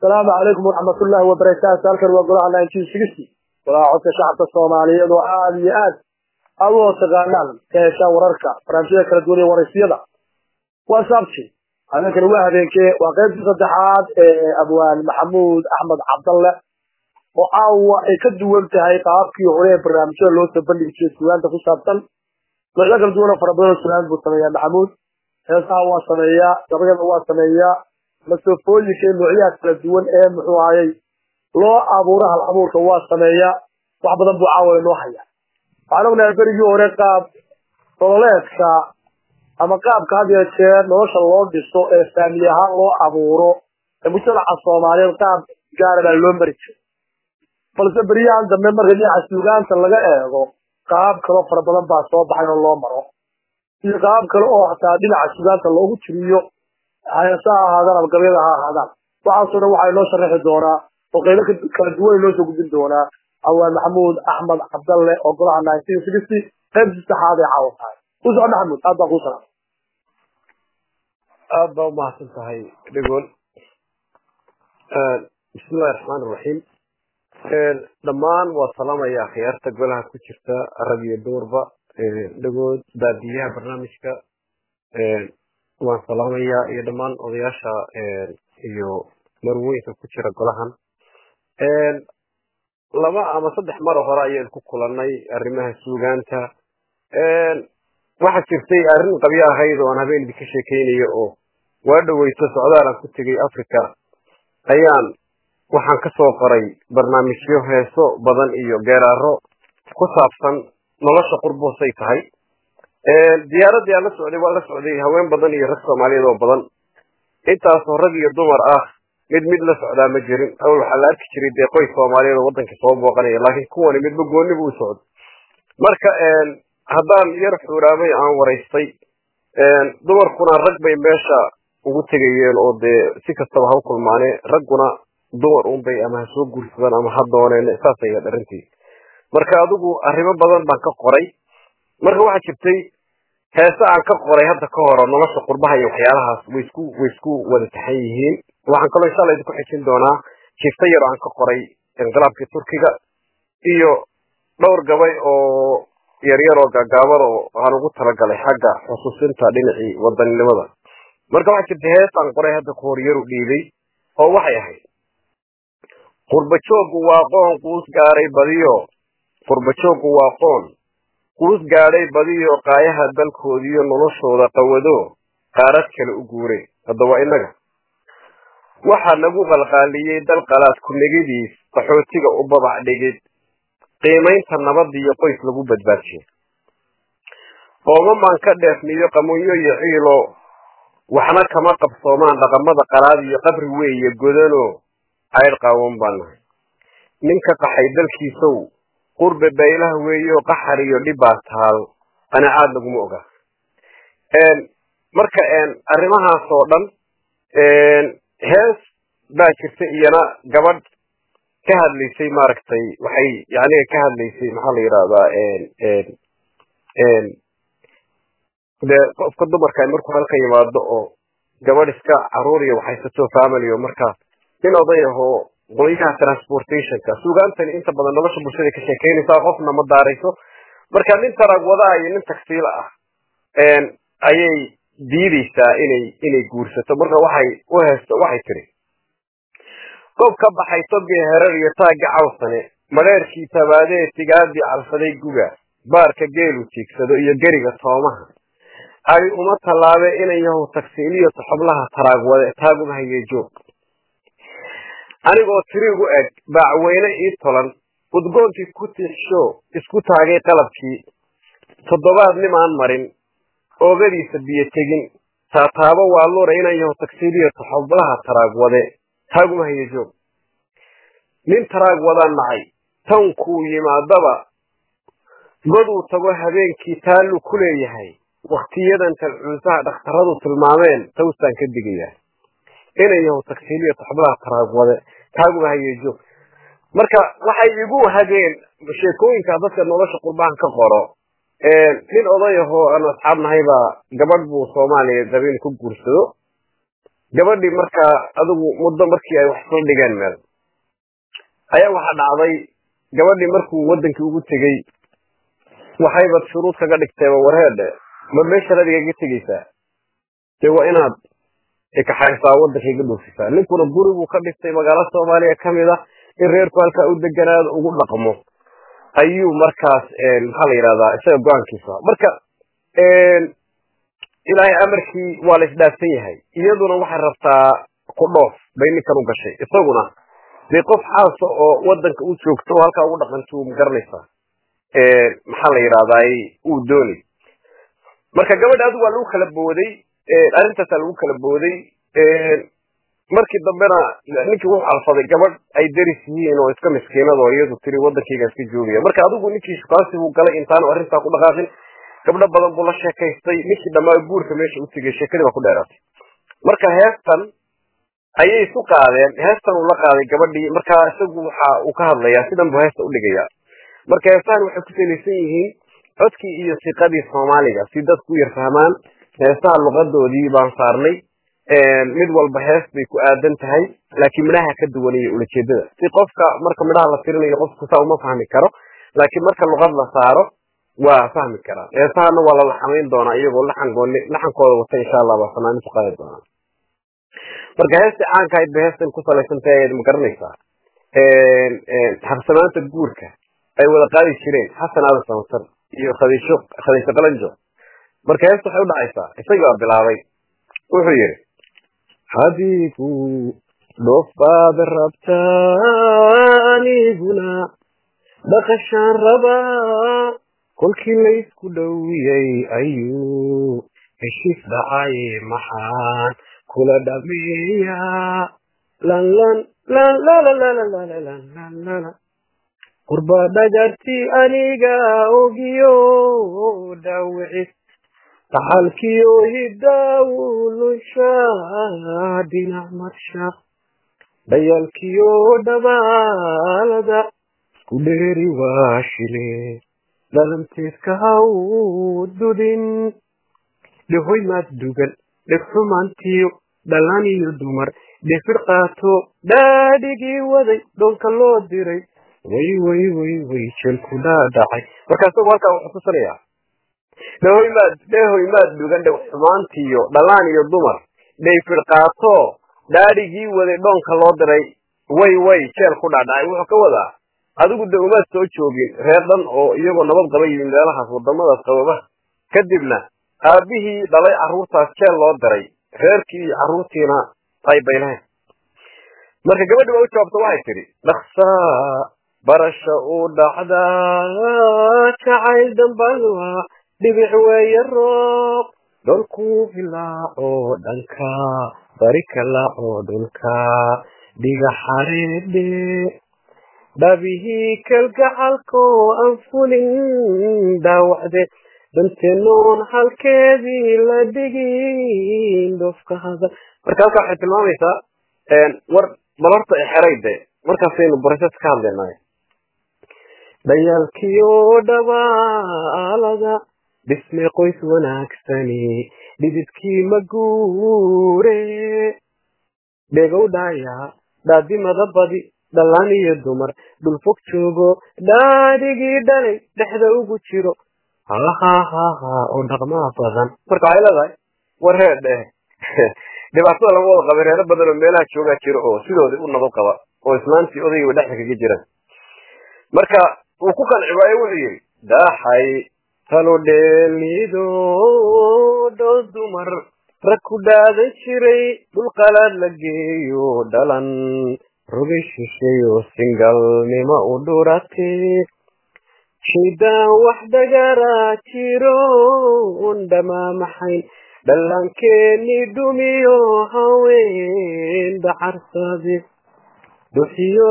asalaamu calaykum waraxmat ullaahi wabarakaatu halkan waa golaha nineteen sixty golaha codka shacabka soomaaliyeed oo aada iyo aad aad u taqaanaan ka heshaan wararka barnaamijyada kala duwan iyo waraysiyada waa sabti habeenkani waa habeenkee waa qaybtii saddexaad ee abwaan maxamuud axmed cabdalle oo caawa ay ka duwan tahay qaabkii hore ee barnaamijyada loo soo bandhigi jiray sugaanta ku saabsan noocyo kala duwan oo fara badan oo sugaant buu sameeyaa maxamuud heesaha waa sameeyaa gabayada waa sameeyaa masofooyinka iyo noocyaha kala duwan ee muxuu ahayey loo abuuro hal abuurka waa sameeyaa wax badan buu caawa inoo haya waxaan ognahay berigii hore qaab nololeedka ama qaabka had iyo jeer nolosha loo dhiso ee faamili ahaan loo abuuro ee mujtamaca soomaaliyeed qaab gaara baa loo mari jiray balse beryahan dambe marka dhinaca suugaanta laga eego qaab kaloo fara badan baa soo baxay oo loo maro iyo qaab kale oo hataa dhinaca suugaanta loogu tiriyo hayasa ha ahaadaan ama gabyada ha ahaadaan waxaasoo dhan waxaa inoo sharaxi doonaa oo qaybo kala duwan inoo soo gudbin doonaa awaan maxamuud axmed cabdalle oo golaha nineteen sixty qaybtii saxaad ee caawa tahay ku soco maxamuud aad baa kuu salaam aad baa umahadsan tahay dhegool bismillahi raxmaan iraxiim dhammaan waa salaamaya akhyaarta golaha ku jirta rag iyo duurba dhegood baadiyaha barnaamijka waan salaamayaa iyo dhammaan odayaasha iyo marweynka ku jira golahan laba ama saddex maro hore ayaan ku kulannay arrimaha suugaanta waxaa jirtay arrin qabyo ahayd oo aan habeen idinka sheekaynayo oo waa dhoweyto socdaalaan ku tegay africa ayaan waxaan ka soo qoray barnaamijyo heeso badan iyo geeraaro ku saabsan nolosha qurboosay tahay diyaaradii aan la socday waa la socday haween badan iyo rag soomaaliyeed oo badan intaasoo rag iyo dumar ah mid mid la socdaa ma jirin awal waxaa la arki jiray dee qoys soomaaliyeed oo waddanka soo booqanaya laakiin kuwani midba gooni buu socdo marka haddaan yar xuuraamay aan waraystay dumarkuna rag bay meesha ugu tegayeen oo dee si kastaba ha u kulmaane ragguna dumar unbay ama ha soo guursadaan ama ha dooneen saasay ahayd arrintii marka adigu arrimo badan baan ka qoray marka waxaa jirtay heese aan ka qoray hadda ka horo nolosha qurbaha iyo waxyaalahaas way isku way isku wada taxan yihiin waxaan kaloo insha alla idinku xejin doonaa jifta yar aan ka qoray inqilaabkii turkiga iyo dhowr gabay oo yaryar oo gaagaaban oo aan ugu talagalay xagga xusuusinta dhinacii wadaninimada marka waxaa jirta hees aan qoray hadda ka hor yaru dhiibay oo waxay ahayd qurbajoogu waa qoon quus gaaray badiyo qurbajoogu waa qoon quus gaadhay badiyo qaayaha dalkoodiiyo noloshooda qawado qaarad kale u guuray hadda waa innaga waxaa nagu qalqaaliyey dal qalaad ku-negidiis qaxootiga u babac dhigid qiimaynta nabadiyo qoys lagu badbaadiyey oomamaan ka dheefniyo qamunyo iyo ciilo waxna kama qabsoomaan dhaqamada qalaad iyo qabri weeye godano caydh qaawan baan nahay ninka qaxay dalkiisow qurbe baylaha weeyo qaxar iyo dhibbaa taal qanacaad laguma oga marka arrimahaas oo dhan hees baa jirta iyana gabadh ka hadlaysay maaragtay waxay yaniga ka hadlaysay maxaa la yidhahdaa dee qofka dumarka markuu halkan yimaado oo gabadh iska caruur iyo waxaysato family oo markaa nin oday ahoo qolyaha transportationka suugaantani inta badan nolosha bulshada ka sheekeynaysaa qofna ma daarayso marka nin tarag wadaa iyo nin tagsiila ah ayay diideysaa inay inay guursato marka waxay u heesto waxay tiri goob ka baxay togii herar iyo taagga cawsane madheerkii tabaadee tigaadii calfaday guga baarka geelu jiigsado iyo geriga toomaha ay uma tallaabe inan yahow tagsiiliyo toxoblaha taraagwade taaguma hayee joog anigoo tirigu eg baacweyne ii tolan udgoonkii ku tiixsho isku taagay qalabkii toddobaad nimaan marin oogadiisa biyo tegin taataabo waa lura inan yahow tagsiiliyo toxoblaha taraagwade taaguma haye joog nin taraag wadaan nacay tankuu yimaadaba goduu tago habeenkii taallu ku leeyahay wakhtiyadan talcuusaha dhakhtaradu tilmaameen tawsaan ka digayaa inan yahow tagsiiliyo toxoblaha taraagwade taaguma haye joog marka waxay igu hageen sheekooyinka dadka nolosha qurbahan ka qoro nin oday ahoo aan asxaab nahay baa gabadh buu soomaaliya dabin ku guursado gabadhii markaa adigu muddo markii ay wax soo dhigeen meel ayaa waxaa dhacday gabadhii markuu wadankii ugu tegey waxayba shuruud kaga dhigteeba warheedhe ma meeshan adigaga tegeysaa dee waa inaad ikaxaysaa waddankay ga dhoofisaa ninkuna guribuu ka dhigtay magaalo soomaaliya kamid ah in reerku halkaa u deganaado ugu dhaqmo ayuu markaas maxaa la yidhahdaa isaga go-aankiisa marka ilaahay amarkii waa la isdhaafsan yahay iyaduna waxay rabtaa ku dhoof bay ninkan u gashay isaguna dee qof xaasa oo wadanka u joogto oo halkaa ugu dhaqanto ma garanaysaa maxaa la yidhahdaay uu doonay marka gabadha adigu waa lagu kala booday arrintaasaa lagu kala booday markii dambena ninkii wuxuu alfaday gabadh ay deris yihiin oo iska miskiinad oo iyadu tiri wadankayga iska joogaya marka adigu ninkii shukaansi buu galay intaanu arrintaa ku dhaqaaqin gabdho badan buu la sheekaystay ninkii dhammaa guurka meesha u tegay sheekadii baa ku dheeraatay marka heestan ayay isu qaadeen heestan uu la qaaday gabadhii marka isagu waxa uu ka hadlayaa sidan buu heesta udhigayaa marka heestahan waxay ku salaysan yihiin codkii iyo siqadii soomaaliga si dadku u yar fahmaan heesaha luqadoodii baan saarnay mid walba hees bay ku aadan tahay laakiin midhaha ka duwanaya ulajeedada si qofka marka midhaha la tirinayo qofku saa uma fahmi karo laakiin marka luqad la saaro waa fahmi karaa heesahana waa la laxamayn doonaa iyagoo laxangooni laxankooda wata insha allah baa fanaanintu qaadi doonaa marka heesta caanka ahayd ba heestan ku salaysantahay ayaad ma garanaysaa habsamaanta guurka ay wada qaadi jireen xasan aadan samatar iyo khadiisho khadiisho qalanjo marka heesta waxay u dhacaysaa isagii baa bilaabay wuxuu yidhi xadiigu dhoof baad rabtaa aniguna dhaqashaan rabaa kolkii laysku dhowiyey ayuu heshiis dhacay maxaan kula dhameeyaa lanlan lanlalalalalalalalala qurba dhagarti aniga ogiyo dhaawicis dhaxalkiyo hidaawulusha dhinac marsha dhayalkiyo dhabaalada isku dheeri waa shile dhalanteedka haw dudin dhehoy maad dugan dhegxumaantiyo dhalaan iyo dumar dhefir qaato dhaadhigii waday dhoonka loo diray way way way way jelku dhaadhacay marka isagu halkaa wuxuu tusanayaa dhehoy maad dhehoy maad dugan dhegxumaantiyo dhalaan iyo dumar dhayfir qaato dhaadhigii waday dhoonka loo diray way way jeel ku dhaadhacay wuxuu ka wadaa adigu de umaad soo joogin reer dhan oo iyagoo nabad qaba yimin meelahaas wadamadaas qababaha kadibna aabihii dhalay carruurtaas jeel loo diray reerkii iyo carruurtiina ay baylahayn marka gabadhi baa u jawaabta waxay tidhi dhaksaa barasha u dhacdaa jacayl dambalwa dhibic weeye roob dholkuu filaaco dhanka bari kalaaco dhulka dhiga xareedhe dhabihii kalgacalko aan fulin dhaawacde danteenoon halkeedii la dhigin dhofka hadal marka halkaa waxay tilmaamaysaa war bal horta exerayde markaasaynu barases ka hadlaynay dhayaalkiyo dhabaalada dhisme qoys wanaagsani dhididkii ma guure dhegow dhaaya dhaadimada badi dhalaan iyo dumar dhul fog joogo dhaadhigii dhalay dhexda ugu jiro hahahaha oo dhaqmaa badan marka waxay leedahay war reer dheh dhibaatada lama wada qaba reero badan oo meelaha joogaa jira oo sidoodii u nabad qaba oo islaantii odaygiiba dhexda kaga jiraan marka uu ku qanci waaye wuxuu yidhi dhaxay talo dheelido dhow dumar rag ku dhaadan jiray dhul qalaad la geeyo dhalan rogay shishay oo singalnimo u dhuratee shaydaan wax dhagaraa jiro un dhamaamaxayn dhallaankeennii dhumiyo haween dhacarsade duxiyo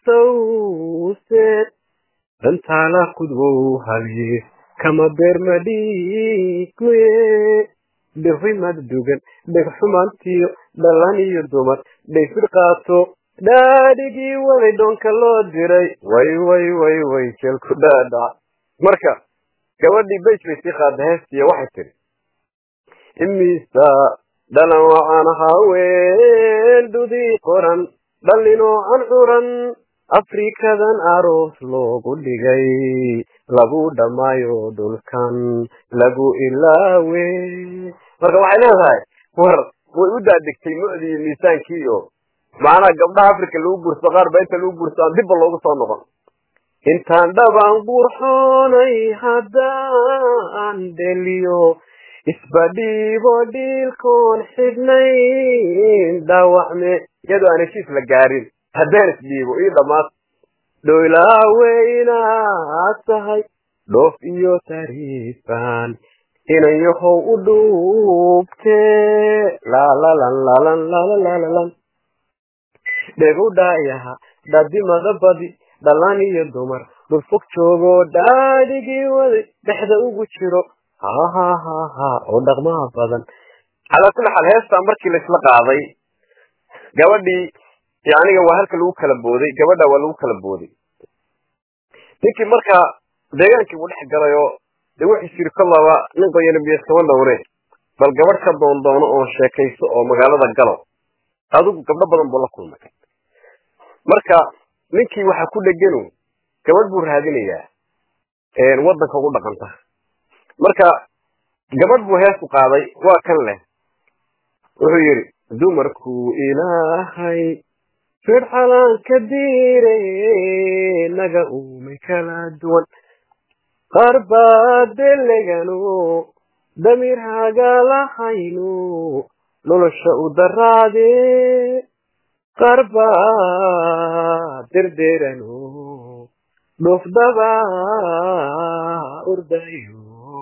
laftawseed dantaala kudwow halye kama beermadhiiguye dhehimad dugan dhegxumaantiyo dhallan iyo dumar dhayfir qaato dhaadhigii waday dhoonka loo diray way way way way jeelku dhaadhac marka gabadhii bej bay sii qaada heestiya waxay tidhi imisa dhalan wacan haween dudii qoran dhallinoo an curan afrikadan aroos loogu dhigay lagu dhammaayo dhulkan lagu ilaawe marka waxay leedahay war way u daadegtay mucdii iyo miisaankii iyo macnaha gabdhaha africa lagu guurso qaar ba inta lagu guurso aan dibba loogu soo noqon intaan dhaban qurxoonay haddaan dheliyo isbadhiibo dhiilkoon xidhnayn dhaawacme iyadoo aan heshiis la gaarin haddaan isdhiibo ii dhammaad dhoylaweynaad tahay dhoof iyo tariifan inan yahow u dhuubtee laalalan lalan lalalalan dhegu dhaayaha dhadimada badi dhalan iyo dumar dhulfog joogoo dhaadhigii waday dhexda ugu jiro hahahaha oo dhaqmaha badan calaa kulli xaal heestaa markii laisla qaaday gabadhii yaniga waa halka lagu kala booday gabadha waa lagu kala booday ninkii markaa deegaankii buu dhex galay oo dee wuxuu jiri kolaba nin qoyana biyaskama dhowre bal gabadh ka doondoono oo sheekayso oo magaalada galo adigu gabdho badan buu la kulmay marka ninkii waxaa ku dheganu gabadh buu raadinayaa waddanka ugu dhaqanta marka gabadh buu hees u qaaday waa kan leh wuxuu yidhi dumarkuu ilaahay firxalaan ka diire naga uumay kala duwan qaar baa deleganu damiir hagaalahaynu nolosha u daraade qaar baa derderanu dhufdaba urdayo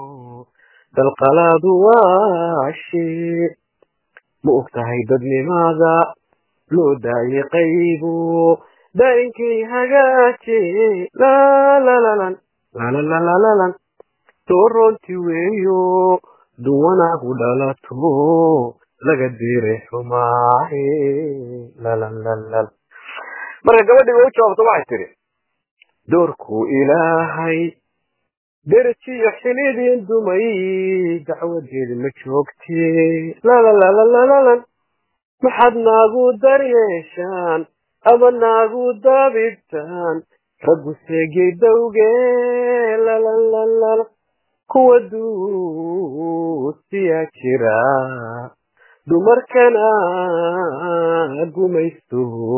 dalqalaadu waashe ma og tahay dadnimaada loo daayay qaybu daa'inkay hagaaje lalalalan lalalalalan tooronti weeyo duwanaagu dhalato laga diray xumaahe lalalal marka gabadhii way u jawaabto waxay tidhi doorkuu ilaahay derajiyo xilidin dumay dacwadeedi ma joogte lalalalalan maxaad naagu daryeeshaan ama naagu daabibtaan raggu seegay dawge lalalala kuwa duusiyaa jira dumarkana gumaysto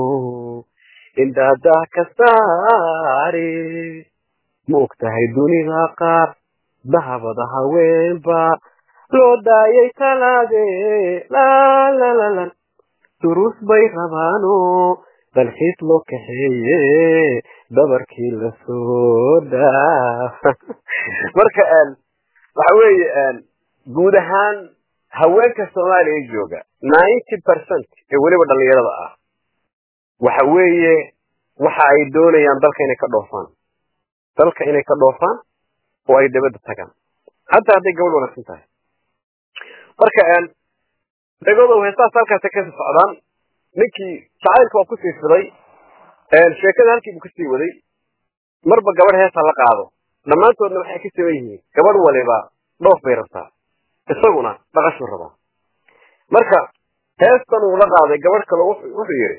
indhaadah ka saare ma og tahay dunida qaar dahabada haweenba loo daayay talaade lalalalan duruus bay rabaano dalxiis loo kaxeeye dabarkii lasoo dhaaf marka waxa weeye guud ahaan haweenka soomaaliya jooga ninety percent ee weliba dhalinyarada ah waxa weeye waxa ay doonayaan dalka inay ka dhoofaan dalka inay ka dhoofaan oo ay dabadda tagaan hataa hadday gabadh wanaagsan tahay marka dagodow heestaas halkaasa kasi socdaan ninkii jacaylka waa kusii fiday sheekada halkii buu kasii waday marba gabadh heesa la qaado dhammaantoodna waxay ka siman yihiin gabadh waliba dhoof bay rabtaa isaguna dhaqashuu rabaa marka heestan uu la qaaday gabadh kale wuxuu yidhi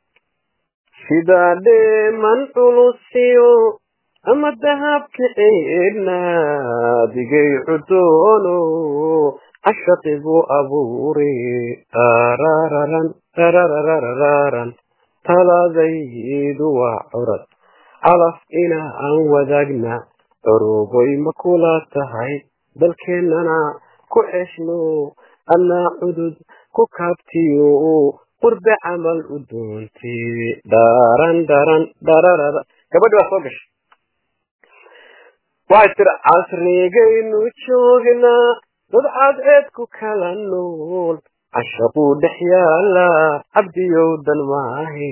sidaa dheeman culusiyo ama dahabka ceedna digay cudoono cashaqi buu abuure arararan arararararan taladaydu waa curad calaf ina aan wadaagna curuboy ma kula tahay dalkeennana ku xeshno annaa cudud ku kaabtiyo qurbe camal u doontay dharan dharan dhararara gabadhi baa soo gashay waxay tiri casrigaynu joognaa dad cadceed ku kala nool cashaquu dhex yaala cabdiyow dan maahe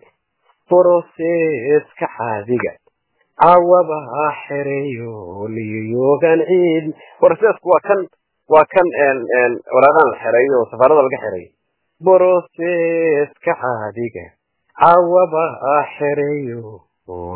broseska caadiga cawaba xereeyo liyoogan ciid brosesku waa kan waa kan waraaqaan la xereeyo oo safaarada laga xereeyo broseska caadiga cawaba xereeyo oo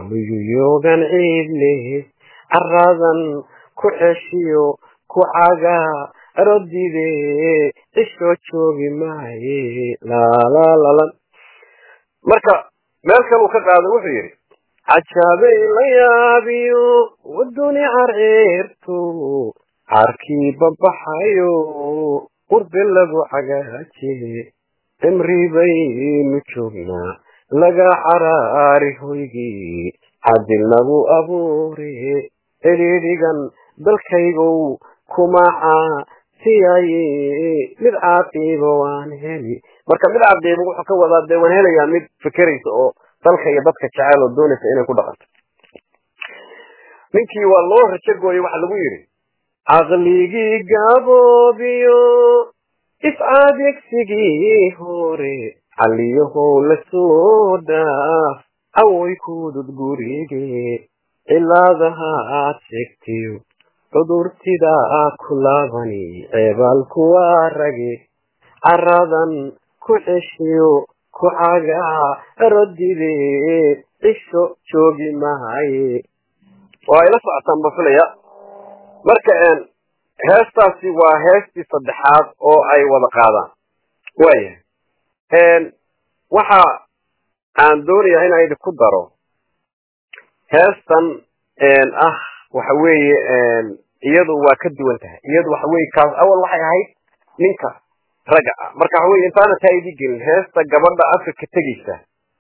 liyoogan ciid leh caradan ku xeshiyo ku caga rodide cishoo joogi maaye laalalalan marka meel kale uu ka qaaday wuxuu yidhi cajaabay la yaabiyo waduni carceerto caarkii babaxayo qurbe lagu cagaaje cimri baynu joognaa laga caraari hoygii cadil nagu abuure cidhiidhigan dalkaygow kumaca siyaye mid caaqiibo waan heli marka mid caqiibo wuxuu ka wadaa dee waan helayaa mid fekeraysa oo dalka iyo dadka jecel oo doonaysa inay ku dhaqanto ninkii waa loo rajo gooyey waxa lagu yidhi caqligii gaboobiyo iscaadegsigii hore caliyahow la soo dhaaf awoy kudud gurige cilaadaha aad sheegtiyo cudurtida ku laabani ceebaal kuwaa rage caradan ku ceshiyo ku cagaa rodide cisho joogi mahaye waa ila socotaan ba filaya marka heestaasi waa heestii saddexaad oo ay wada qaadaan waayahay waxa aan doonayaa inaan idinku daro heestan ah waxa weeye iyadu waa ka duwan tahay iyadu waxa weye kaas awal waxay ahayd ninka ragga ah marka waxa weye intaana taa idii gelin heesta gabadha afrika tegeysa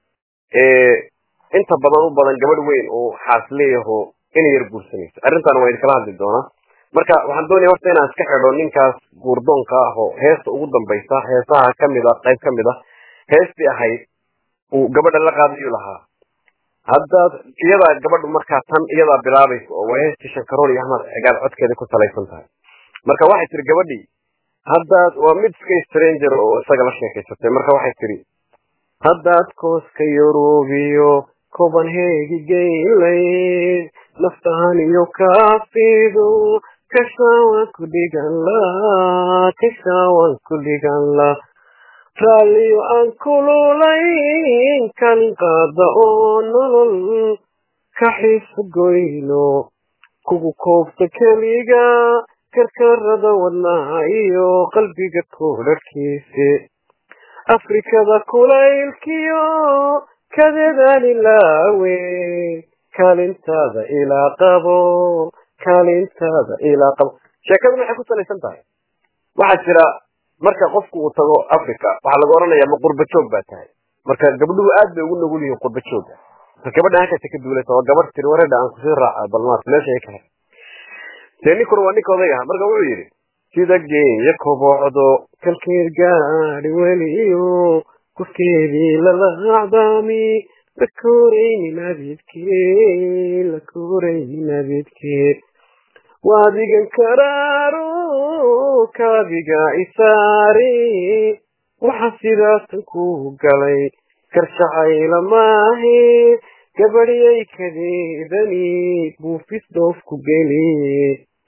inta badan u badan gabadh weyn oo xaas leeyaho inay yar guursanayso arrintan waa idinkala hadli doonaa marka waxaan doonaya horta inaan iska xidho ninkaas guurdoonka ah oo heesta ugu dambaysa heesaha kamid a qayb kamid a heestii ahayd uu gabadha la qaadayu lahaa haddaad iyadaa gabadhu markaa tan iyadaa bilaabaysa oo waa heestii shankarool iyo ahmad cigaal codkeeda ku salaysan tahay marka waxay tiri gabadhii haddaad waa mid iska stranger oo isaga la sheekaysatay marka waxay tiri haddaad kooska yurubiyo copenhagi gaylayd naftahan iyo kaafidu kashaawan ku dhigan la kashaawan ku dhigan la raalliyo aan kululayn kalin qaada oo nolol ka xiisa goyno kugu koobta keliga karkarada wadnaha iyo qalbiga koodharkiise afrikada kulaylkiyo kadeedaan ilaawe kaalintaada ilaa qabo kaalintaada ilaa qabo sheekadu maxay ku salaysan tahay waxaa jira marka qofku uu tago africa waxaa laga odhanayaa ma qurba joog baa tahay marka gabdhuhu aad bay ugu nugul yihiin qurba jooga marka gabadha halkaasa ka duulaysa waa gabadh tiri wareedha aan kusii raaca balmaas meesha ay ka hay dee ninkuna waa ninka oday aha marka wuxuu yidhi sida geeya kobocdo kalkeed gaadhi weliyo kufkeedii lalaacdaami la koraynin abidkee la koraynin abidkee waadigan karaaro kaabiga isaari waxa sidaasan ku galay karshacayla maahe gabadhyay kadeedani buufis dhoof ku geliye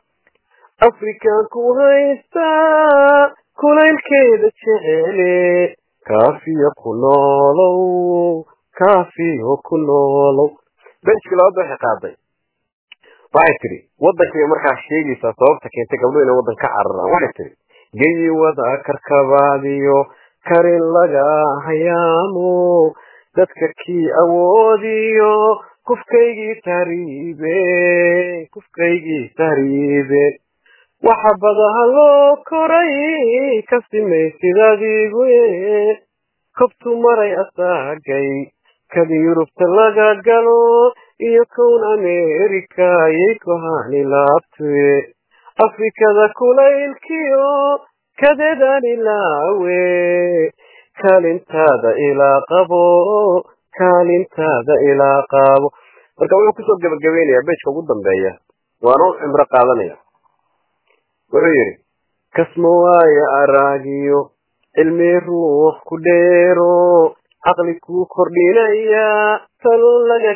afrikan ku haystaa kulaylkeeda jecele kaafiyo ku noolow kaafiyo ku noolow benjki labaad waxay qaaday waxay tidhi waddankay markaa sheegaysaa sababta keentay gabdho inay waddan ka cararaan waxay tidhi geyi wada karkabaadiyo karin laga hayaamo dadka kii awoodiyo kufkaygii tahriibe kufkaygii tahriibe waxa badaha loo koray ka simaysid adigu kobtu maray asaagay kadi yurubta laga galo iyo kown america yay kohani laabtuye afrikada kulaylkiyo kadeedaan ilaawe kaalintaada ilaa qabo kaalintaada ilaa qaabo marka wuxuu kusoo gebagabaynayaa bejka ugu dambeeya waana u cimro qaadanaya wuxuu yidhi kasma waayo araagiyo cilmi ruux ku dheero caqli kuu kordhinaya talo laga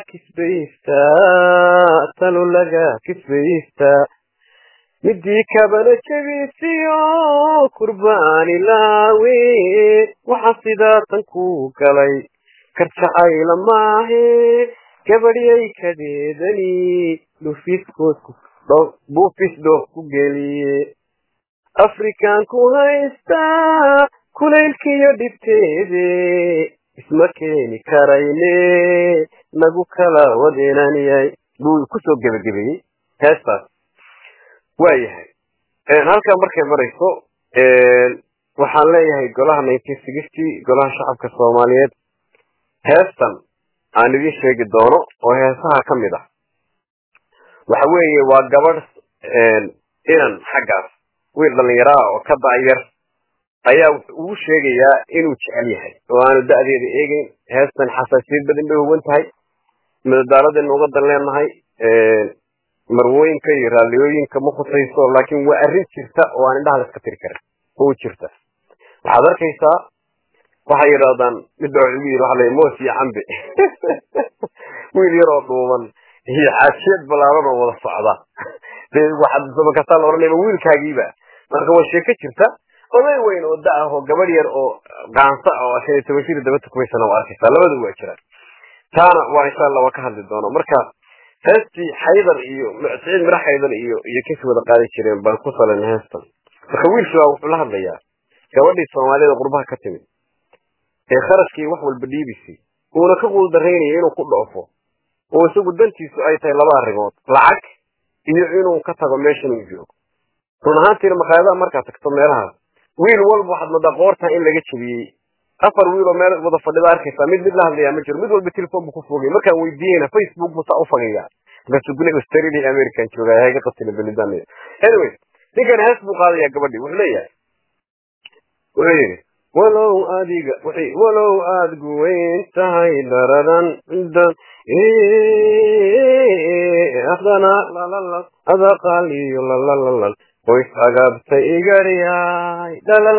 kisbaystaa talo laga kisbaystaa midii kabana jebisiyo kurbaan ilaawe waxa sidaatan ku galay karjacayla maahe gabadhyay kadeedani dhufiskood buufis dhoof ku geliye afrikaan ku haystaa kulaylkiyo dhibteede isma keeni karayne nagu kala wadeenaniyay buu kusoo gebagabeeyey heestaas waayahay halkaa markay marayso waxaan leeyahay golaha nineteen sixty golaha shacabka soomaaliyeed heestan aan idin sheegi doono oo heesaha ka mid ah waxa weeye waa gabadh inan xaggaas wiil dhalinyaro ah oo ka dacyar ayaa ugu sheegayaa inuu jecel yahay oo aanu da'deeda eegeyn heestan xasaasiyad badan bay huwan tahay madadaaladaynu uga dan leenahay marwooyinka iyo raalliyooyinka ma khusayso laakiin waa arrin jirta oo aan indhaha la iska tiri karin oo jirta waxaad arkaysaa waxay yidhahdaan midba ugu yidhi waxa la moos iyo cambe wiil yar oo dhuuban iyo xaajiyad balaaran oo wada socda dee waxaad sabakasaa la odhanaya wiilkaagiiba marka waa sheeko jirta oday weyn oo da ah oo gabadh yar oo qaansa oo shan iyo toban jir daba tukumaysana waa arkaysaa labadu waa jiraan taana waa insha allah waa ka hadli doono marka heestii xaydar iyo siciid mira xaydar iyo iyo kasi wada qaadi jireen baan ku salan heestan marka wiilkii baa wuxuu la hadlayaa gabadhii soomaalida qurbaha ka timid ee kharashkii wax walba dhiibisay uuna ka quuldaraynaya inuu ku dhoofo oo isagu dantiisu ay tahay laba arrimood lacag iyo inuu ka tago meeshan uu joogo run ahaantiina maqaayadaha markaad tagto meelahaas wiil walba waxaad moodaa qoortaa in laga jebiyey afar wiil oo meel wada fadhida arkaysaa mid mid la hadlayaa ma jiro mid walba telefon buu ku fogay markaan weydiiyeyna facebook buu saa u fagaya markaasuu gune australia american joogaa haga qatila belidan anyway ninkan hees buu qaadayaa gabadhii wuxuu leeyahay wuxuu yidhi walow adiga walow aad guweyn tahay daradan adana adaqal iyo lalalal qoys agabta igaryaay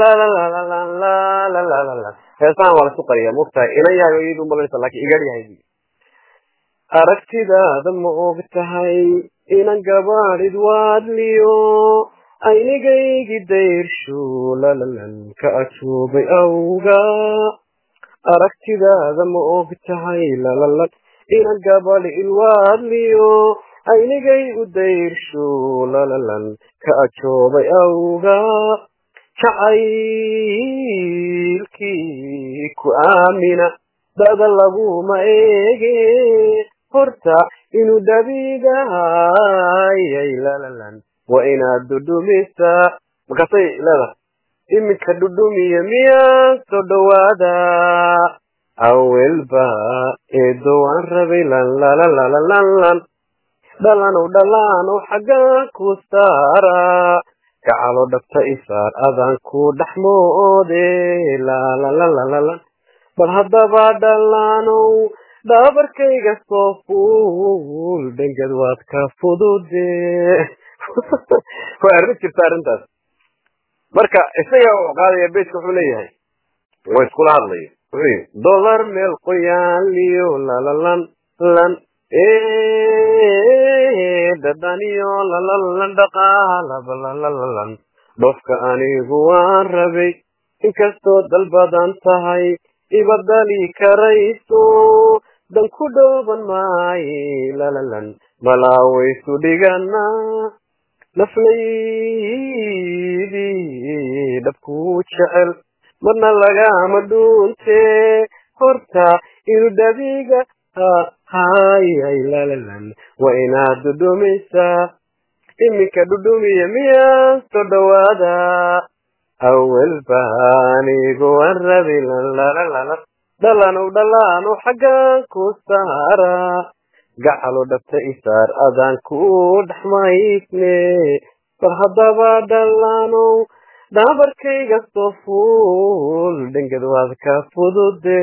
heesahan waa lasu qariyaa mogtahay inan yahay iyadu malaysa laakiin igaryahay aragtidaada ma og tahay inan gabaadhid waadliyo aynigaygi dayrshu lalalan ka ajoobay awga aragtidaada ma og tahay lalalan inan gabadh ilwaadliyo aynigay u dayrshu lalalan ka ajoobay awga jacaylkii ku aamina dada laguma eege horta inuu dhabiigahayay lalalan waa inaad dhudhumisaa markaasay leedahay iminka dhudhumiya miyaa soo dhawaada awelba eedo waan rabay lan lalalalanlan dhalanow dhalaanow xaggaan ku saara gacalo dhabta isaar adaan ku dhexmoode lalalalalan bal haddaba dhalaanow dhaabarkayga soo fuul dhengad waad ka fudude waa arrin jirta arrintaas marka isaga u qaadaya beytka wuxuu leeyahay waa iskula hadlayo wuxuu yidhi dolar meel qoyaan liyo lalalan lan dhadhaniyo lalalan dhaqaalaba lalalalan dhofka anigu waan rabay inkastoo dal badan tahay ibadali karayso dan ku dhooban maaye lalalan malaawaysu dhigana naflaydii dhabkuu jecel marna lagama dhuunte horta inuu dhabiga hayay lalalan waa inaad dhudhumaysaa iminka dhudhumiya miyaa soo dhawaada awalba anigu waan rabay lalalala dhalanow dhalaanow xaggaan ku saara gacalo dhabta isaar adaan ku dhexmaysne bal haddaba dhalaanow dhaabarkayga soo fuul dhengad waad ka fudude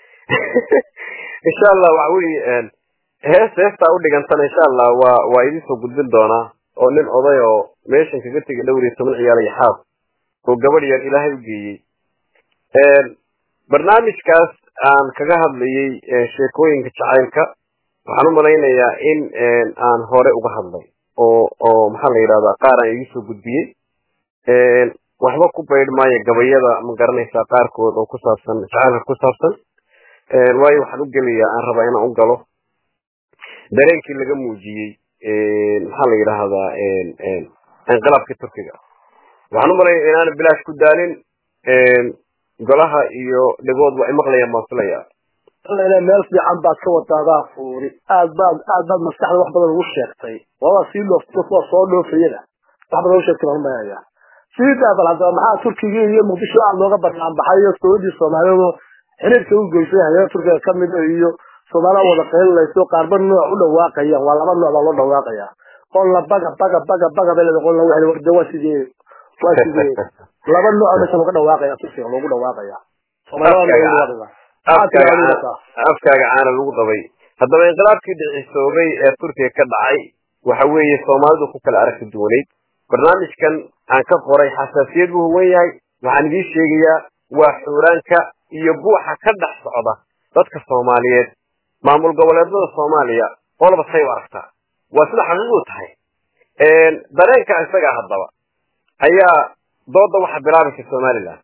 insha allah waxa weye hees heestaa u dhigantana insha allah waa waa idin soo gudbin doonaa oo nin oday oo meeshan kaga tegay dhowr iyo toban ciyaal iyo xaas oo gabadh yar ilaahay u geeyey barnaamijkaas aan kaga hadlayay sheekooyinka jacaylka waxaan u malaynayaa in aan hore uga hadlay oo oo maxaa la yidhahdaa qaar aan igu soo gudbiyey waxba ku baydh maayo gabayada ma garanaysaa qaarkood oo ku saabsan jacaylka ku saabsan waayo waxaan u gelayaa aan rabaa inaan u galo dareenkii laga muujiyey maxaa la yidhaahdaa inqilaabkii turkiga waxaan u malaynaya inaana bilaash ku daalin golaha iyo dhegood waa imaqlayaan baan filaya ina meel fiican baad ka wadaadaa fuuri aad baad aad baad maskaxda wax badan ugu sheegtay waaba sii dhoofto kuwa soo dhoofayada wax badan u sheegtay baan umayayaa sidaa bal haddaba maxaa turkiga iyo muqdisho aad looga barnaan baxay iyo dowladii soomaaliyeed xiriirka u geysay hareer turkiga kamid iyo soomaalida wada qaylinayso qaarba nooc u dhawaaqayaan waa laba nooc baa loo dhawaaqayaa qolna baga baga baga baga bay leedahay qolna waxay warda waa sidee waa sidee laba nooc meesha looga dhawaaqaya turkiga loogu dhawaaqaya soomaalida afkaaga caana lagu dabay haddaba inqilaabkii dhicisoobay ee turkiga ka dhacay waxa weeye soomaalidu ku kala aragti duwanayd barnaamijkan aan ka qoray xasaasiyad buu huwan yahay waxaan idiin sheegayaa waa xuuraanka iyo buuxa ka dhex socda dadka soomaaliyeed maamul goboleedada soomaaliya qolba say u aragtaa waa sida xaqiiqdu tahay dareenka isaga haddaba ayaa dooda waxa bilaabaysa somalilan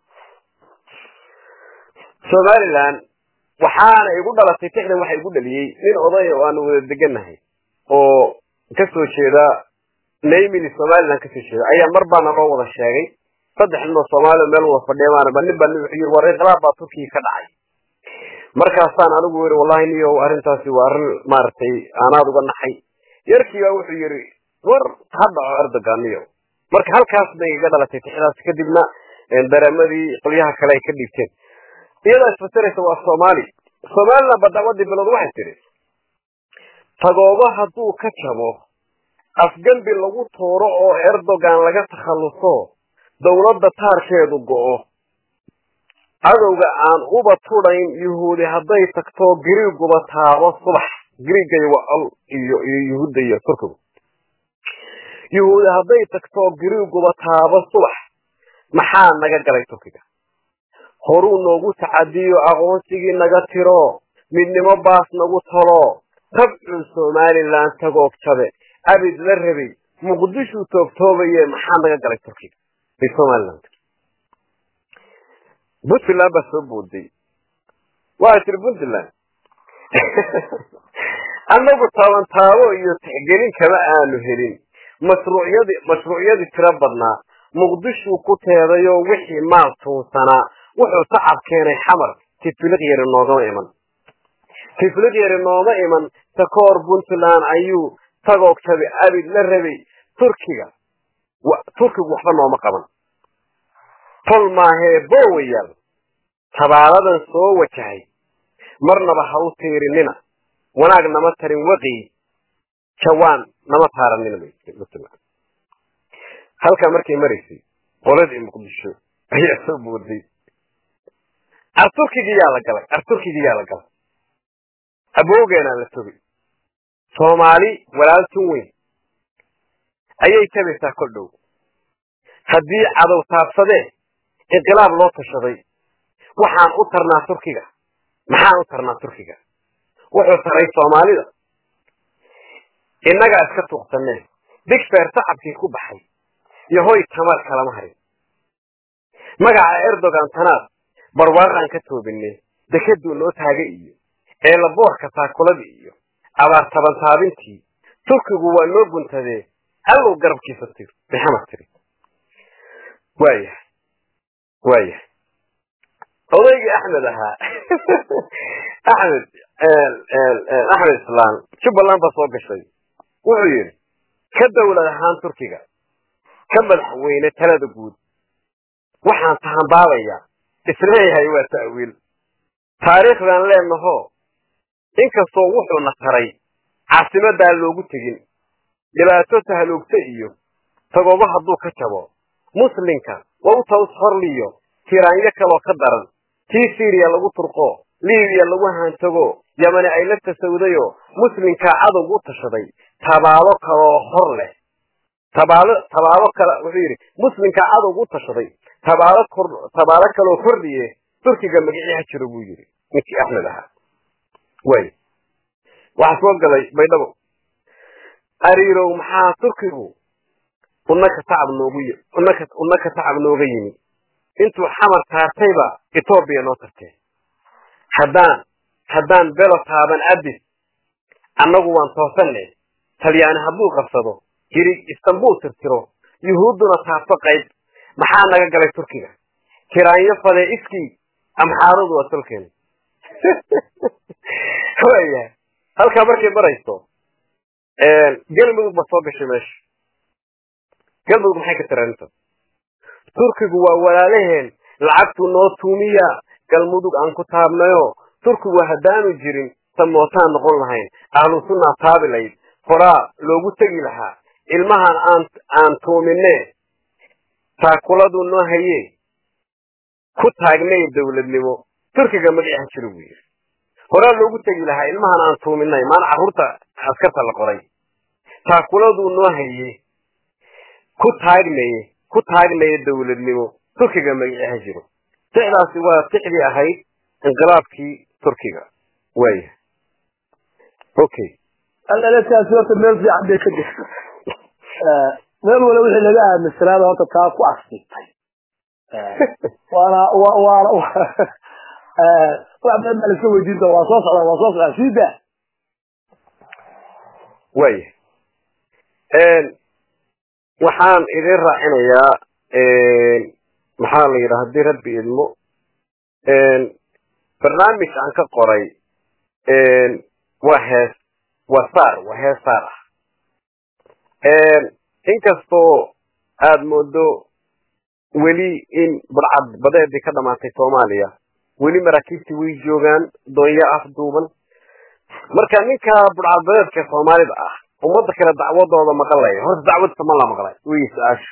somalilan waxaana igu dhalatay tixdan waxa igu dhaliyey nin oday oo aanu wada degannahay oo kasoo jeeda naymini somalilan kasoo jeeda ayaa mar baana loo wada sheegay saddex nin oo soomaaliya meel wada fadhiyabaanaba nin baa wuxuu yiri war inqilaab baa turkiga ka dhacay markaasaan anigu yiri wallahi niyo arrintaasi waa arrin maaragtay aanaad uga naxay yarkii baa wuxuu yiri war ha dhaco erdogan niyo marka halkaas bay iga dhalatay tixdaas kadibna dareemadii qolyaha kale ay ka dhiibteen iyadaa isfasiraysa waa soomaali somaliland ba dacwadii bilood waxay tidhi tagoobo hadduu ka jabo afgembi lagu tuuro oo erdogan laga takhalluso dowladda taarkeedu go'o cadowga aan uba tudhayn yuhuudi hadday tagto giriiguba taabo subax giriigay waa al iyo iyo yuhuudda iyo turkigu yuhuudi hadday tagto giriiguba taabo subax maxaa naga galay turkiga horuu noogu tacadiyo aqoonsigii naga tiro midnimo baas nagu talo tabcuu somalilan tagoog jabe abid la rabay muqdishuu toogtoobaye maxaa naga galay turkiga bay somaliland puntland baa soo booday waa tiri puntland annagu taaban taabo iyo tixgelin kama aanu helin mashruucyadii mashruucyadii tiro badnaa muqdishuu ku teedayoo wixii maal tuunsanaa wuxuu tacab keenay xamar tifiliq yari noogama iman tifiliq yari nooma iman takoor puntland ayuu tagoog tabi abid la rabay turkiga turkigu waxba nooma qaban tol maahee boowayaal tabaaladan soo wajahay marnaba ha u tiirinina wanaag nama tarin waqii jawaan nama taaranina puntland halkaa markay maraysay qoladii muqdisho ayaa soo booday arturkigiyaa la galay arturkigiyaa la galay aboogeenaa la togay soomaali walaaltun weyn ayay tabaysaa kol dhow haddii cadow taabsadee inqilaab loo tashaday waxaan u tarnaa turkiga maxaan u tarnaa turkiga wuxuu taray soomaalida innagaa iska tuuqsaneen digfeer tacabkii ku baxay iyo hoy tamar kalama harin magaca erdogan tanaad barwaaqaan ka toobinay dekaduu noo taagay iyo eelaboorka taakuladii iyo abaar tabantaabintii turkigu waa noo guntadee allow garabkiisa tir maxamad tiri waayahay waayahay odaygii axmed ahaa axmed axmed islaan jubbaland baa soo gashay wuxuu yidhi ka dawlad ahaan turkiga ka madaxweyne talada guud waxaan tahanbaabayaa isleeyahay waa ta'wiil taariikhdan leenaho inkastoo wuxuuna taray caasimadaa loogu tegin dhibaato tahaloogta iyo tagobo hadduu ka jabo muslimka waa u taws horliyo tiraanyo kaloo ka daran tii syriya lagu turqo libiya lagu hantago yamani ay la tasawdayo muslimkaa cadowgu u tashaday tabaalo kaloo hor leh tabaalo tabaalo kale wuxuu yidhi muslimkaa cadowgu u tashaday tabaalo kor tabaalo kaloo kordhiye turkiga magicii ha jiro buu yidhi ninkii axmed ahaa way waxaa soo galay baydhabo ariirow maxaa turkigu unaka tacab noogu unaka unaka tacab nooga yimi intuu xamar taartayba etoobiya noo tartee haddaan haddaan belo taaban abis annagu waan toosanne talyaani hadduu qabsado hirig istanbul tirtiro yuhuudduna taabto qayb maxaa naga galay turkiga kiraanyo fadee iskii amxaaradu waa tolkeena wayahay halkaa markay marayso galmudug ba soo gashay meesha galmudug maxay ka tiraanta turkigu waa walaalaheen lacagtu noo tuumiya galmudug aan ku taabnayo turkigu haddaanu jirin samootaan noqon lahayn ahlu sunnaa taabi layd horaa loogu tegi lahaa ilmahan aan aan tuumine taakuladu noo haye ku taagnay dawladnimo turkiga magacaha jiro buu yidhi horaa loogu tegi lahaa ilmahan aan tuuminay maana carruurta askarta la qoray taakuladuu noo haye ku taagnaye ku taagnaya dawladnimo turkiga magacaha jiro tixdaasi waa tixdii ahayd inqilaabkii turkiga waaya okay alelataasi horta meel fiican bay ka jirta meel wala wixii laga aaminsanaada horta taa ku asibtay waana waana wax badan baa laska weydiin doona waa soo socdaa waa soo socdaa sii daa waaya waxaan idin raacinayaa maxaa la yidhaha haddii rabbi idmo barnaamij aan ka qoray waa hees waa saar waa hees saar ah inkastoo aada moodo weli in budcad badeedii ka dhamaatay soomaaliya weli maraakiibtii way joogaan doonyo afduuban marka ninka budcad badeedka soomaalida ah ummadda kale dacwadooda maqalaya horta dacwadisa ma la maqlay wey su-aashu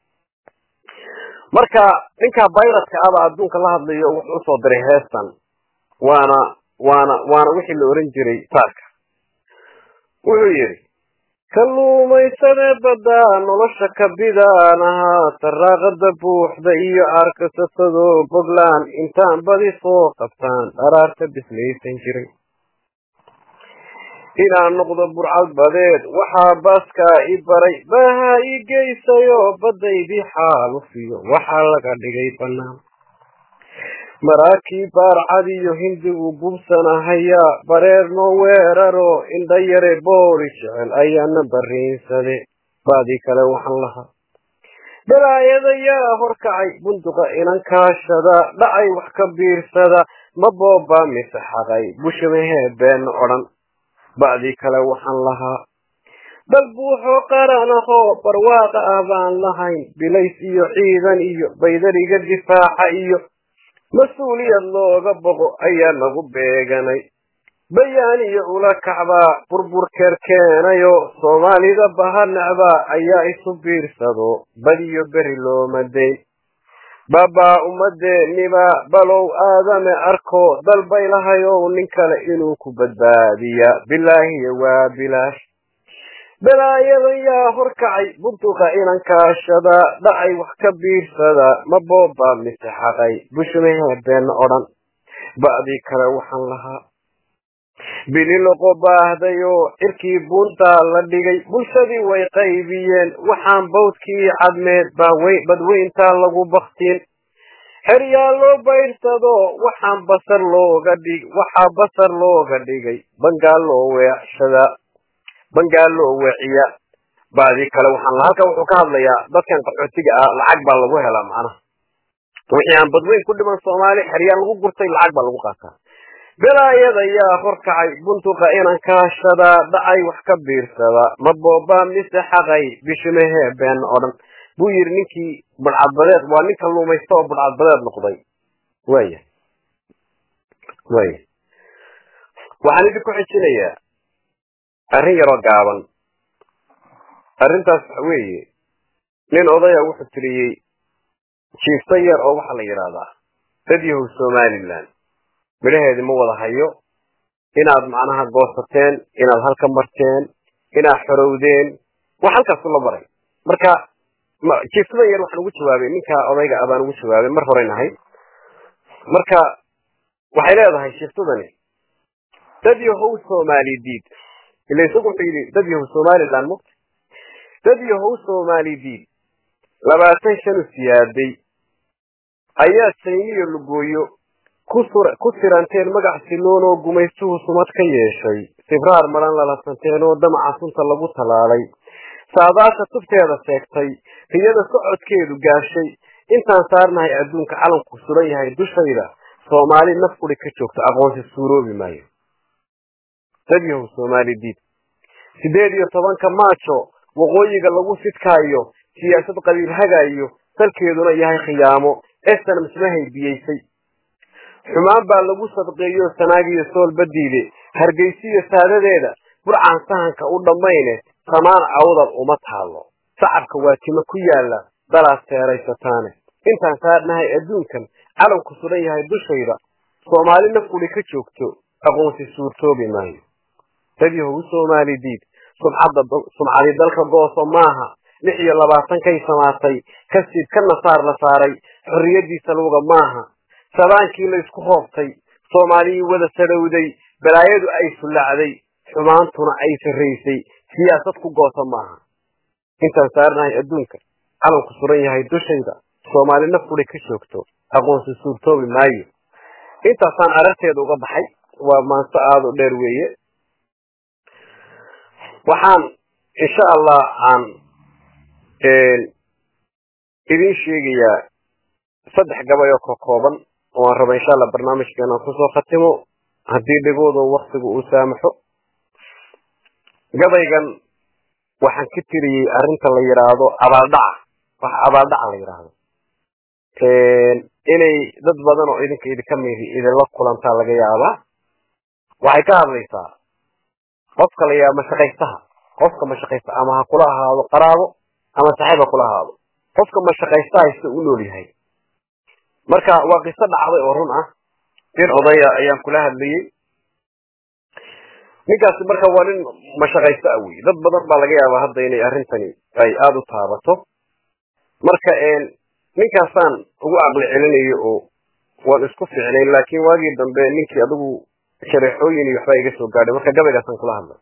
marka ninka bayradka aba adduunka la hadlayo wuxuu usoo diray heestan waana waana waana wixii la oran jiray saarka wuxuu yidhi kalluumaysadee badda nolosha kabidaan ahaa saraaqada buuxda iyo arkasatadoo bogland intaan badi soo qabtaan dharaarta bislaysan jiray inaan noqdo burcad badeed waxaa baaskaa i baray baaha ii geysayoo baddaydii xaalufiyo waxaa laga dhigay bannaan maraakiib baarcad iyo hindigu bubsanahayaa bareer noo weeraro indha yare booli jecel ayaana barriinsade baadii kale waxaan lahaa balaayadayaa horkacay bunduqa inankaashada dhacay wax ka biirsada ma boobaa mise xaqay bushmahee beenna odhan ba'dii kale waxaan lahaa dal buuxoo qaranahoo barwaaqa ah baan lahayn bilays iyo ciidan iyo baydariga difaaca iyo mas-uuliyad looga boqo ayaa nagu beeganay bayaan iyo ula kacbaa burburkeer keenayo soomaalida bahanacbaa ayaa isu biirsado badiyo beri looma dayn baabaa ummadeenniba balow aadame arko dalbay lahayow nin kale inuu ku badbaadiya bilaahiya waa bilaash balaayadan yaa horkacay bunduqa inankaashada dhacay wax ka biirsada ma boobaa mise xaqay bushmahee beenna odhan ba'dii kale waxaan lahaa bililoqo baahdayoo cirkii buuntaa la dhigay bulshadii way qaybiyeen waxaan bawdkii cadmeed badweyntaa lagu baktiin xeryaa loo bayrsado waxaan basar looga dhig waxaa basar looga dhigay bangaal loo weecshadaa bangaal loo weeciya ba'dii kale waxaan lahaa halkan wuxuu ka hadlayaa dadkan qaxootiga ah lacag baa lagu helaa macnaha wixii aan badweyn ku dhiman soomaali xeryaa lagu gurtay lacag baa lagu qaataa belaayada yaa horkacay bunduqa inankaashadaa dhacay wax ka biirsada ma boobaa mise xaqay bishimahee been odhan buu yidhi ninkii budcadbadeed waa nin kalluumaysta oo budcadbadeed noqday waya waya waxaan idinku xijinayaa arrin yaroo gaaban arrintaas waxa weeye nin odaya wuxuu tiriyey jiifta yar oo waxaa la yidhaahdaa dad yahow somalilan midhaheedi ma wada hayo inaad macnaha goosateen inaad halka marteen inaad xorowdeen wax halkaasu la maray marka jiiftadan yar waxaan ugu jawaabay ninka odayga abaan ugu jawaabay mar horeyn ahayd marka waxay leedahay jiiftadani dad yahow soomaali diid ila isagu wuxuu yidhi dad yahow somalilan mugta dad yahow soomaali diid labaatan shan u siyaaday ayaa sayniyo lugooyo ku siranteen magac siloon oo gumaystuhu sumad ka yeeshay sibraar maran lalasanteen oo damaca sunta lagu talaalay saadaasha tubteeda sheegtay riyada socodkeedu gaashay intaan saarnahay adduunka calanku suran yahay dushayda soomaali naf uri ka joogto aqoonsi suuroobi maayo dadyahow soomaali diid sideed iyo tobanka maajo waqooyiga lagu sidkaayo siyaasad qabiil hagaayo salkeeduna yahay khiyaamo esan mismahay biyeysay xumaan baa lagu sadqeeyo sanaagiyo soolba diide hargeysiyo saadadeeda burcaan sahanka u dhammayne samaan awdal uma taalo sacabka waa timo ku yaala dalaad seeraysataane intaan saarnahay adduunkan calanku suran yahay dushayda soomaali naf uli ka joogto aqoonsi suurtoobi maayo dadyahow u soomaali diid sumcadii dalka gooso maaha lix iyo labaatankay samaatay kasiib ka nasaar la saaray xorriyadiisa luga maaha sabaankii la isku hoobtay soomaaliyii wada sadhowday balaayadu ay fullacday xumaantuna ay sarraysay siyaasad ku goosa maaha intaan saarnahay adduunka calanku suran yahay dushayda soomaali naf uli ka joogto aqoonsi suurtoobi maayo intaasaan ararteeda uga baxay waa maanso aada u dheer weeye waxaan insha allah aan idin sheegayaa saddex gabay oo ka kooban oo aan raba insha allah barnaamijkeena kusoo khatimo haddii dhigooda waktigu uu saamaxo gabaygan waxaan ka tiriyey arrinta la yidhaahdo abaaldhaca wax abaaldhaca la yidhaahdo inay dad badan oo idinka idinka midi idinla kulantaa laga yaabaa waxay ka hadlaysaa qofka la yaaba mashaqaystaha qofka mashaqaysta ama ha kula ahaado qaraabo ama saaxiib ha kula ahaado qofka mashaqaystaha sida u nool yahay marka waa qiso dhacday oo run ah nin odaya ayaan kula hadlayey ninkaasi marka waa nin mashaqaysto ah wey dad badan baa laga yaabaa hadda inay arrintani ay aada u taabato marka ninkaasaan ugu caqli celinayo oo waan isku ficnay laakiin waagii dambe ninkii adigu shareexooyin iyo waxbaa iga soo gaadhay marka gabaygaasaan kula hadlay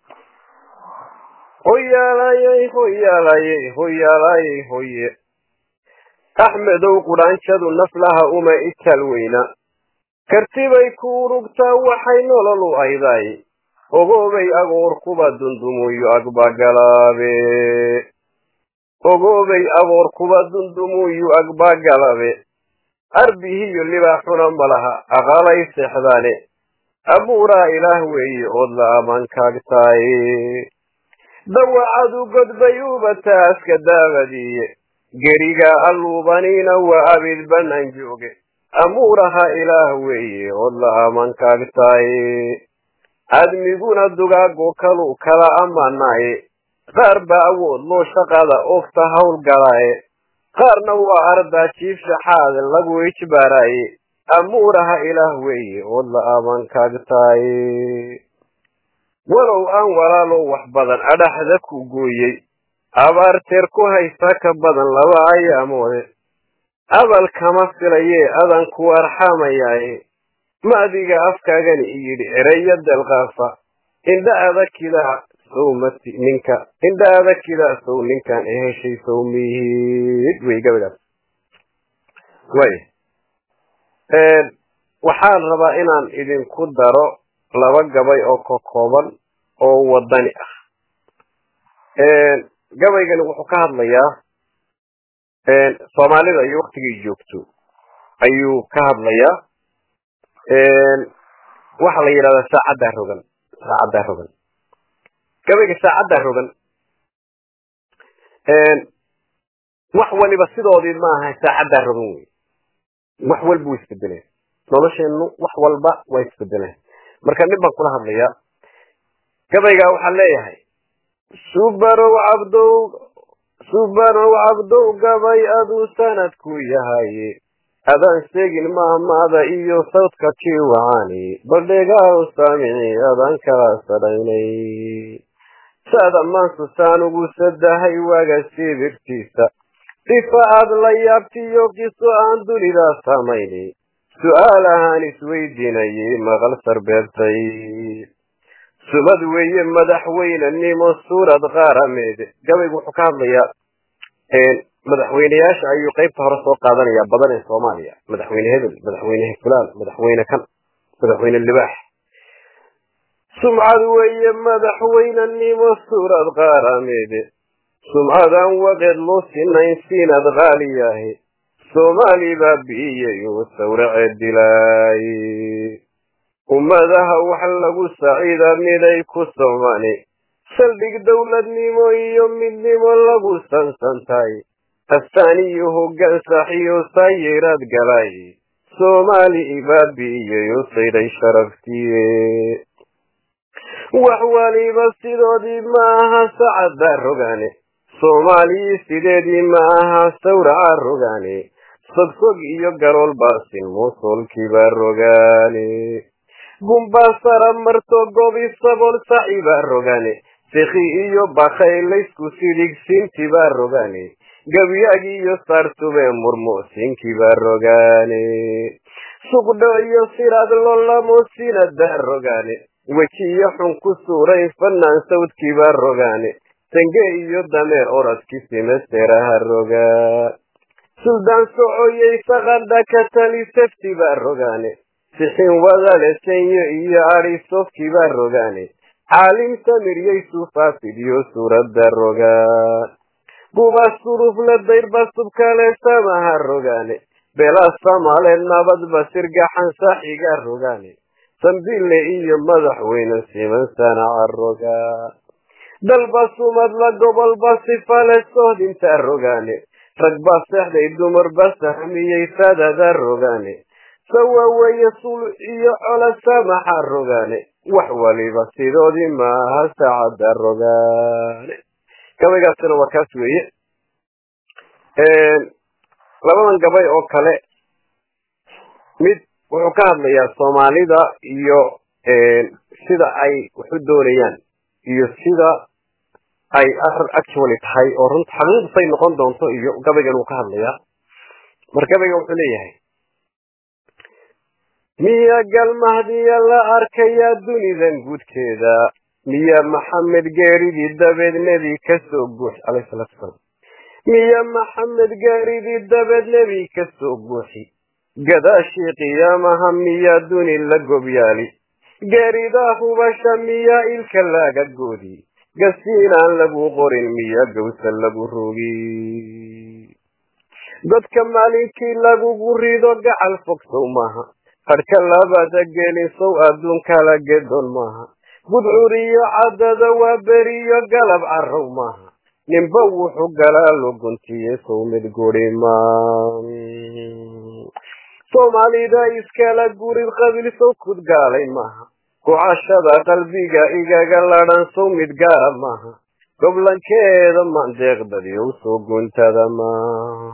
hoyaalayey hoyaalayey hoyaalayey hoye axmedow qudhaanjadu naflaha uma ital weyna kartibay ku urugtaa waxay nolol u ayday ogoobay agoor kuba dundumuyo agbagalaabe ogoobay agoor kuba dundumuyu agbagalabe arbihiyo libaaxuna malaha aqalay seexdaane abuuraa ilaah weeye ood la amankaagtaaye dawacadu godbay ubataaska daabadiiye geriga alluubaniina waa abid bannaan jooge amuuraha ilaah weeye ood la amankaagtaaye admiguna dugaago kalu kala ammanaaye qaar baa awood loo shaqada ogta howlgalaaye qaarna waa ardaa jiif shaxaad lagu ijbaaraaye amuuraha ilaah weeye ood la amankaagtaaye walow aan walaalow wax badan adhaxda ku gooyey abaarteer ku haysta ka badan laba ayaamoode abal kama filayee adan ku arxamayaaye maadiga afkaagani iyidhi ereya delqaafa indha adakidaa sowmati ninka indha adakidaa sow ninkan e heshay sowmihid wey gabaygaas way waxaan rabaa inaan idinku daro laba gabay oo ka kooban oo wadani ah gabaygani wuxuu ka hadlayaa soomaalida iyo waktigay joogto ayuu ka hadlayaa waxa la yidhahdaa saacaddaa rogan saacaddaa rogan gabayga saacaddaa rogan wax waliba sidoodii maaha saacaddaa rogan wey wax walba way isbedeleen nolosheennu wax walba waa isbedeleen marka nin baan kula hadlayaa gabaygaa waxaan leeyahay subarow cabdow subarow cabdow gabay aduu sanadku yahaye adaan sheegin mahmaada iyo sawdka kii wacaani baldhegaal saamici adaan kala sadhaynay saada maansusaan ugu sadahay waaga sibirtiisa dhifa aad la yaabtiyo qiso aan dunidaa samayni su'aal ahaan isweydiinayay maqal sarbeebtay sumad weeye madaxweynenimo suurad qaarameed gabaygu wuxuu ka hadlayaa madaxweyneyaasha ayuu qaybta hore soo qaadanayaa badan ee soomaaliya madaxweyne hebel madaxweyne fulaan madaxweyne kan madaxweyne libaax sumcad weeye madaxweynenimo suurad qaarameed sumcadaan waqeed loo sinayn siinad qaaliyahe soomaali baa bi'iyey oo sawrace dilay ummadaha wax lagu saciida miday ku somani saldhig dowladnimo iyo midnimo lagu sansantay astaan iyo hoggaan saxiyo saayiraad galay soomaali baa bi'iyey oo sayday sharaftiye wax waliba sidoodii ma aha sacadda rogaane soomaaliyi sideedii ma aha sawraca rogaane sogsog iyo galool baasin muusolkiibaa rogaane gumbaa sara marto gobi sabool sacibaa rogaane sikhi iyo bakay laysku sidigsiintibaa rogaane gabyagi iyo saartubee murmu'sinkibaa rogaane suqdho iyo siraad lolamo sinadaa rogaane wejiyo xun ku suurayn fanaan sawdkiibaa rogaane sange iyo dameer oradki simesteraha rogaa suldaan socoyey saqadha ka tali seftibaa rogaane sixin wadale senyo iyo adhi sofkibaa rogaane caalim samiryey sufaafidyo suuradda rogaa guba surufla dayrba subkale samaha rogaane bela samale nabadba sirgaxan saxiga rogaane sambille iyo madaxweyne siman sanaca rogaa dalba sumadla gobolba sifale sohdinta rogaane ragba sexday dumarba sahmiyey sadada rogaane sawaaweye sul iyo cola samaxa rogaane wax waliba sidoodii maaha saacadda rogaane gabaygaasina waa kaas weeye labadan gabay oo kale mid wuxuu ka hadlayaa soomaalida iyo sida ay wax u doonayaan iyo sida ay actually tahay oo runta xaqiiqsay noqon doonto iyo gabaygan uu ka hadlayaa mar gabayga wuxuu leeyahay miya galmahdiya la arkayaa dunidan guudkeeda miya maxamed geeridii dabeed nebi ka soo guuxi calayhi salaatu wasalaam miya maxamed geeridii dabeed nebi ka soo guuxi gadaashii qiyaamaha miyaa duni la gobyaali geeridaa hubasha miyaa ilka laga goodi gasiinaan lagu qorin miyaa gawsa lagu rogi dadka maalinkii lagugu rido gacal fogsow maaha hadhka labada gelin sow adduunkala gedoon maaha gudcuriyo caddada waa beriyo galab carrow maaha ninba wuxuu galaa loguntiye sow mid guri maa soomaalida iskala gurid qabiil sow kud gaalay maaha kucashada qalbiga igaga ladhan sow mid gaara maaha goblankeeda mandeeqdadiyow soo guntada maaha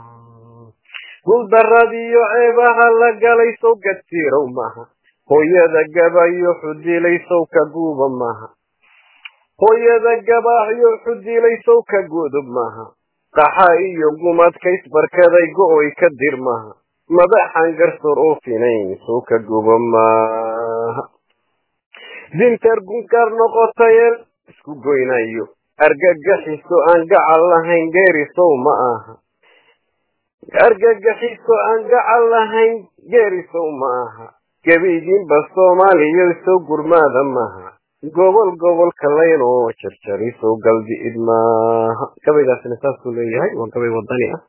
guldaradiyo ceebaha la galay sow gadsiirow maaha hooyada gabayo xudilay sow ka guuba maaha hooyada gabaaxyo xudilay sow ka gudub maaha qaxa iyo gumadkaysbarkaday go-oy ka dir maaha madaxan garsoor oo finayn sow ka gubo maaha dintar gunkaar noqotayee isku goynayo argagaxiso aan gacal lahayn geerisow ma aha argagaxiso aan gacal lahayn geerisow ma aha gebaydiinba soomaaliya sow gurmaada maaha gobol gobolka layn oo jarjarisow galdi'id maaha gabaygaasina saasuu leeyahay waa gabay wadani ah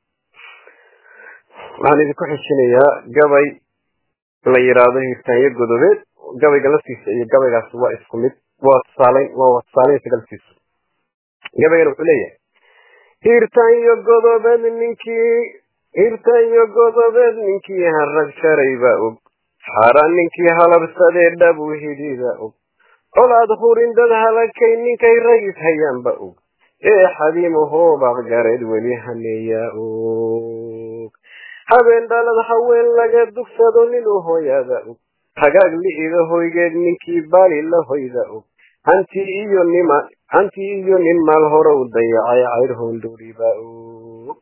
waxaan idinku xishinayaa gabay la yidhaahdo hirtaanyo godobeed gabayga laftiisa iyo gabaygaas waa isku mid waa tusaalayn waa tusaalaynsa laftiisu gabaygan wuxuu leeyahay hirtaanyo godobeed ninkii hirtaanyo godobeed ninkii harag sharay baa og xaaraan ninkii halabsadee dhabu hidida og colaad hurin dad halakay ninkay ragis hayaanba og ee xadiimahoobaaq gareed weli haneeyaa og habeen dhalad haween laga dugsado ninuu hooyaada og hagaag li'ida hoygeed ninkii baali la hoyda og hanti iyo nima hanti iyo nin maal hore u dayacay cayr hoondhuriba og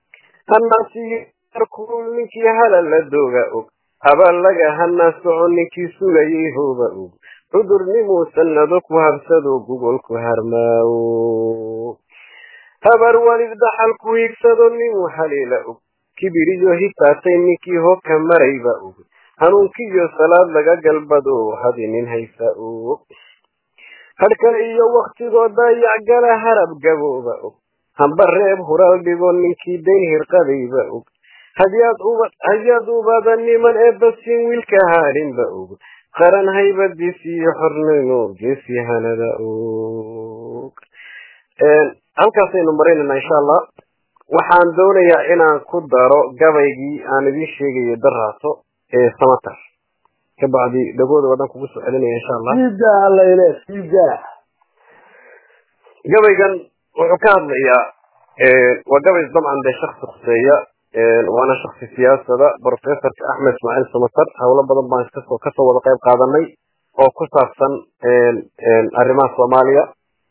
hanaasiyoarkuul ninkii halal la dooga og habaan laga hanaa soco ninkii sugayay hooba og cudurnimuu sannado ku habsadoo gugolku harmaawo habar walid dhaxal ku higsado ninuu haliila og kibiriyo hitaatay ninkii hoka marayba og hanuunkiiyo salaad laga galbado hadi nin haysa og hadhka iyo waktigoo dayacgala harab gabooba og hamba reeb huraal dhigo ninkii dayn hirqadayba og hadyaad uba hadyaad ubada niman ee basin wiilka haarinba og qaran haybadiis iyo xornimo geesyahanada og halkaasaynu maraynana insha allah waxaan doonayaa inaan ku daro gabaygii aan idiin sheegayo daraaso ee samatar kabacdi dhagooda wadan kugu soo celinaya insha allah sidaa layle sidaa gabaygan wuxuu ka hadlayaa waa gabay dabcan dee shaksi khuseeya waana shaksi siyaasada professorka axmed ismaaciil samatar howlo badan baan kasoo kasoo wada qayb qaadanay oo ku saabsan arrimaha soomaaliya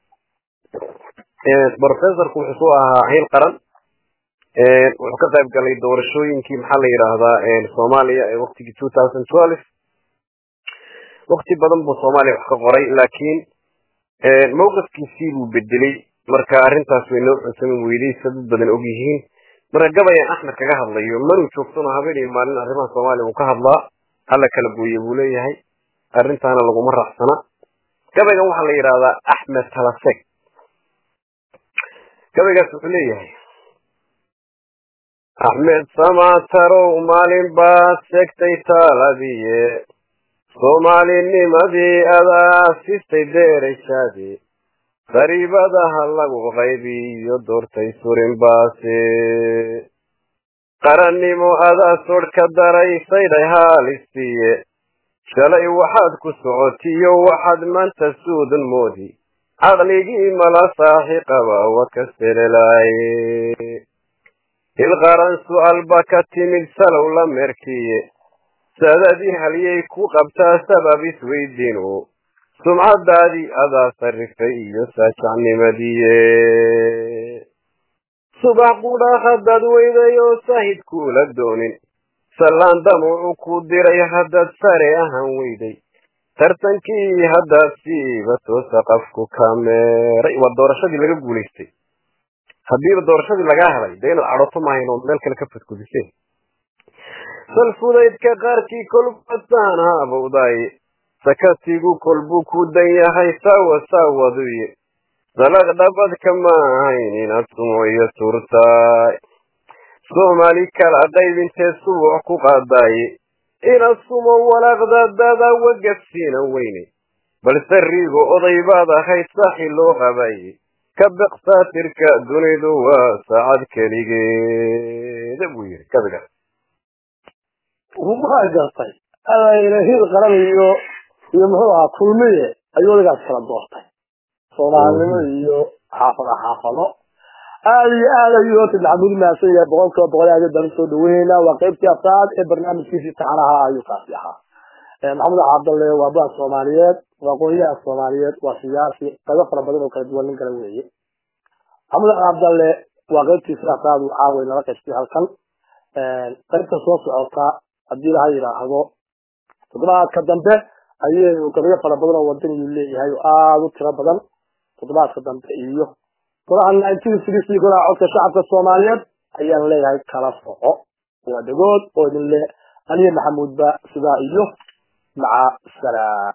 professorku wuxuu soo ahaa hiil qaran wuxuu ka qayb galay doorashooyinkii maxaa la yidhaahdaa soomaaliya ee waktigii two thousand twelve wakti badan buu soomaaliya wax ka qoray laakiin mawqifkiisii buu bedelay marka arrintaas way noo cunsami weyday sa dad badan og yihiin marka gabayan axmed kaga hadlayo manuu joogtano habeen iyo maalin arrimaha soomaaliya uu ka hadlaa alla kala gooye buu leeyahay arrintaana laguma raacsana gabaygan waxaa la yidhaahdaa axmed talaseg gabaygaas wuxuu leeyahay axmed samaatarow maalin baad sheegtay taaladiye soomaalinimadii adaa sistay deerashaadii qariibadaha lagu qaybiyo doortay surin baase qarannimo adaa sodh ka daray saydhay haalistiye shalay waxaad ku socotiyo waxaad maanta suudan moodi caqligii mala saaxi qaba wa ka selelaaye hilqaran su'aalba ka timid salow la merkiye sadadii halyay ku qabtaa sabab isweydiinu sumcadaadii adaa sarrifay iyo saajacnimadiye subax qudha haddaad weyday oo sahid kuula doonin sallaan damuucu ku diray haddaad sare ahaan weyday tartankii haddaad siiba toosa qafku kameeray waa doorashadii laga guulaystay haddiiba doorashadii lagaa helay dee inaad cadhoto maahayn oo meel kale ka fadgudiseen salfudaydka qaarkii kolbasaan haabowdaaye sakatigu kolbuu ku dan yahay saawa saawaduye salaq dhabadka ma ahayn inaad sumoyo turtaay soomaali kala qaybinteed subuuc ku qaadaaye inaad sumo walaaqdadada wagabsiina weyne balse riigo oday baad ahayd saaxi loo qabaye ka beqsaatirka dunidu waa saacad keligeeda buu yidhi gabigaas ma gartay alayna hil qaran iyo iyo muxuu ahaa kulmiye ayuu odagaas kala doortay soomaalinimo iyo xaafado xaafado aada iyo aad ayuu horta maxamuud mahadsan yahay boqol kiiba boqol aad baan usoo dhaweynayna waa qaybtii afraad ee barnaamijkiisii taxanaha ayuu kaasi ahaa maxamed cabdalle waa baa soomaaliyeed waa aqoonyaha soomaaliyeed waa siyaasi qaybo fara badan oo kala duwan nin kale weeye maxamed cabdalle waa qaybtiisii afraad uu caaway nala qaybtay halkan qaybta soo socota haddii laha yidhaahdo toddobaadka dambe ayaynu gabayo fara badan oo wadan iyuu leeyahay oo aada u tiro badan toddobaadka dambe iyo golaha nineteen sixty golaha codka shacabka soomaaliyeed ayaan leeyahay kala soco waa dhagood oo idin le aniya maxamuudba sidaa iyo maca salaam